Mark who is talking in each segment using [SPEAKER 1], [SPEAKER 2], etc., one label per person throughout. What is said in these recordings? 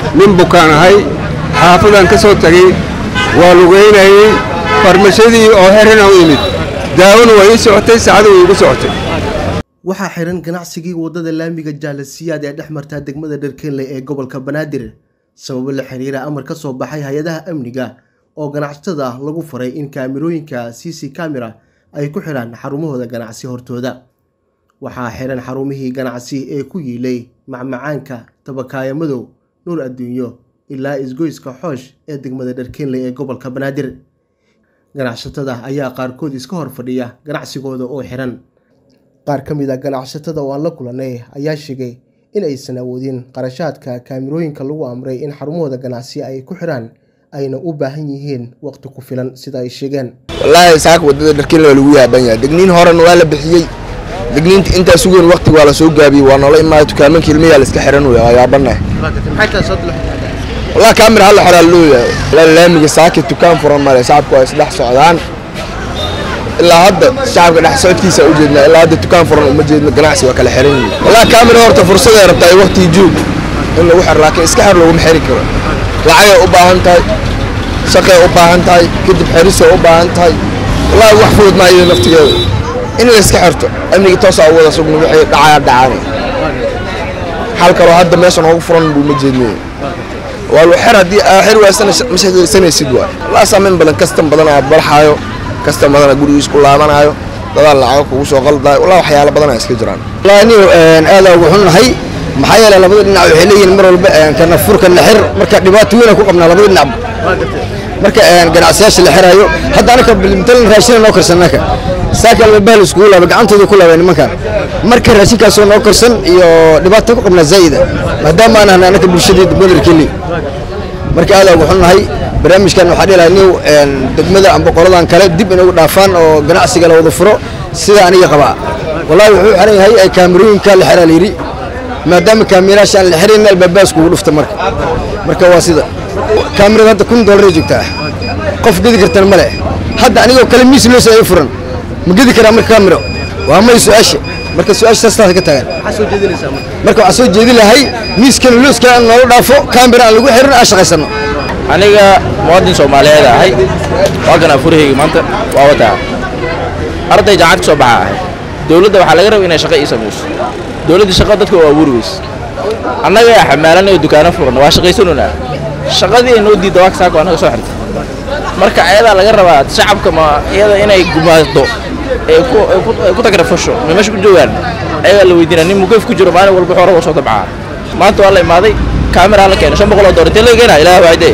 [SPEAKER 1] nin bukaan ahay xaafadaan ka soo tegey waa lugaynayey farmashadii oo herana u imid daawona waa ii socotay saacada way igu socotay
[SPEAKER 2] waxaa xiran ganacsigii waddada laamiga jaalasiyaad ee dhex martaa degmada dharkeenley ee gobolka banaadir sababo la xiriira amar ka soo baxay hay-adaha amniga oo ganacsatada lagu faray in kaamirooyinka c c camera ay ku xidhaan xarumahooda ganacsi hortooda waxaa xiran xarumihii ganacsi ee ku yiilay macmacaanka tabakaaya madow nuur adduunyo ilaa isgoyska xoosh ee degmada dharkeenley ee gobolka banaadir ganacsatada ayaa qaarkood iska hor fadhiya ganacsigooda oo xiran qaar ka mid a ganacsatada oo aan la kulanay ayaa sheegay in aysan awoodin qarashaadka kaamirooyinka lagu amray in xarumahooda ganacsi ay ku xidhaan ayna u baahan yihiin waqti ku filan sida ay sheegeen
[SPEAKER 3] wallaahi saaka waddada dharkiin waa lagu yaaban yahay degniin horena waa la bixiyey degniinta intaa sugeyn waqti waa la soo gaabiyey waa noola imaada dukaamanka ilmiyaa la iska xiran wey waa yaabanahay wallahi kaamir halla xoraa looyahay wallaahi laamiga saaki dukaan furan male shacabku waa isdhex socdaan ilaa hadda shacabka dhex socodkiisa u jeednaa ilaa hadda dukaan furan uma jeedno ganacsi waa kala xiran yihiin wallahi kaamira horta fursaday rabtaa waqtigii joog in lagu xiro laakiin iska xir laguma xiri karo lacagay u baahan tahay shaqay u baahan tahay kadib xerisay u baahan tahay wallaahi wax fudud maa iyada naftigeeda in la iska xirto amniga toosaa u wada sugna wixii dhacaya dhacaanay xal kaloo hadda meesha noogu furan buu ma jeednay waa lu xer haddii aa xir waasana ma shaqaysanaysid waay wallaahi saameyn badan kastan badan aa balxaayo kastan badan gurigiis ku laabanaayo dadaan lacago kugu soo qaldaayo wallaahi waxyaalo badan aa iska jiraan
[SPEAKER 4] wallaahi anigu aada ugu xunnahay maxaa yeelay labada dhinac waxay leeyihiin mar walba kana fur kana xir marka dhibaato weyn ku qabnaa labada dhinacba marka ganacsiyaasha la xiraayo hadda anaka matalan raashina noo karsan anaka saaka albabaha la iskugu laaba gacantooda ku laabay nimankan marka raashinkaasoo noo karsan iyo dhibaato ku qabnaa zaa'ida maadaama aan ahnay anaka bulshadii degmada keli marka aada ugu xunnahay barnaamijkan waxaa dhilahay nin degmada amba qoladan kale dib inagu dhaafaan oo ganacsiga la wada furo sida aniga qabaa wallahi wuxuu xiran yahay ay kaamirooyinka la xiraa layidhi maadaama kaamiraasha aan la xirayn albaabbaas kugu dhufta marka marka waa sida kaamirada hadda kun doolar joogtaa qof gedi kartana male hadda anigoo kale miis loos ay furan ma gedi karaa marka kaamiro waa may su-aasha marka su-aasha saastaas ka tagan marka waxaa soo jeedi lahay miiskan looska aan noola dhaafo kaamira aan lagu xirin aan shaqaysano
[SPEAKER 5] aniga muwaadin soomaaliyeed ahay waa kana furahayga maanta waa wataa arday jaacad ka soo baxa ahay dowladda waxaa laga raba inay shaqo ii samayso dowladda shaqo dadka waa abuuri weyse annaga yaa xamaalanay oo dukaano furan waa shaqaysanunaa shaqadii ay noo diidda waa kasaako annaga soo xirtay marka ayadaa laga rabaa shacabka ma iyada inay gumaado ay ku tagrafasho ma meesha ku joogaan ayagaa la weydiinaa nin mugaf ku jiro maalin walba xoora waa soo dabcaa maanta waa la imaaday kaamira la keenay shan boqol oo doolar intee laga keenaa ilaah waayde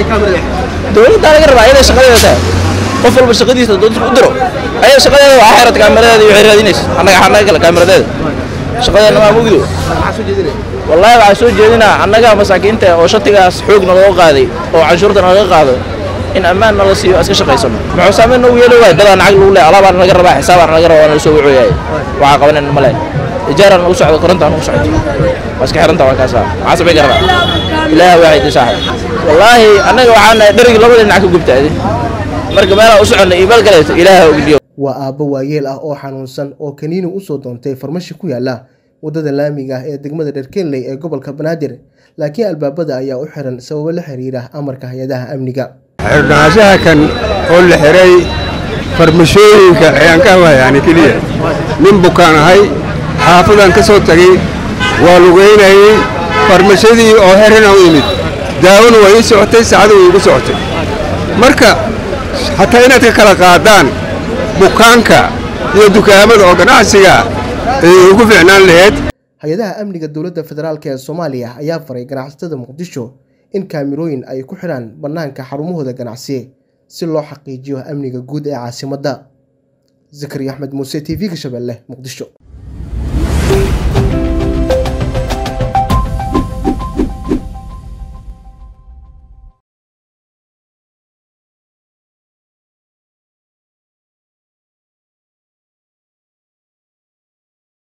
[SPEAKER 5] dowladdaa laga rabaa ayaday shaqadeeda tahay qof walba shaqadiisa dowladda u diro ayada shaqadeeda waa xirata kaamiradeeda iyo waxay raadinaysa annaga annaga kale kaamiradeeda shaqadeena maa mugdo wallaahi waxaa soo jeedinaa annaga masaakiinta oo shatigaas xoogna loo qaaday oo canshuurta nalaga qaado in ammaan nala siiyo iska shaqaysano muxuu saameyn noogu yeeli waay dadaa lacag lagu leeyahay alaabaa naga rabaa xisaabaa naga rabaa nala soo wacooyaay waxaa qabanan ma leen ijaara nagu socdo korontaa nagu socdo waa iska xiranta waa kaasa maxaa samayn karnaa ilaah waaxid saaxib wallaahi annaga waxaana dherigi labada dhinac ka gubtaaday marka meelaa u soconna iyo meel kaleeto ilaah ogdiyo
[SPEAKER 2] waa aabbo waayeel ah oo xanuunsan oo kaniini usoo doontay farmashi ku yaala waddada laamiga ah ee degmada dharkeenley ee gobolka banaadir laakiin albaabada ayaa u xiran sababo la xiriira amarka hay-adaha amniga
[SPEAKER 1] xirnaanshaha kan oo la xiray farmashooyinka ayaan ka hadlayaani keliya nin bukaan ahay xaafadaan ka soo tegey waa lugaynayey farmashadii oo herana u imid daawona waa ii socotay saacada way igu socotay marka hataa inaad ka kala qaadaan bukaanka iyo dukaamada oo ganacsiga ay ugu fiicnaan laheyd
[SPEAKER 2] hay-adaha amniga dowladda federaalk ee soomaaliya ayaa faray ganacsatada muqdisho in kaamirooyin ay ku xidhaan bannaanka xarumahooda ganacsi si loo xaqiijiyo amniga guud ee caasimadda zakariya axmed muuse t v-ga shabeelle muqdisho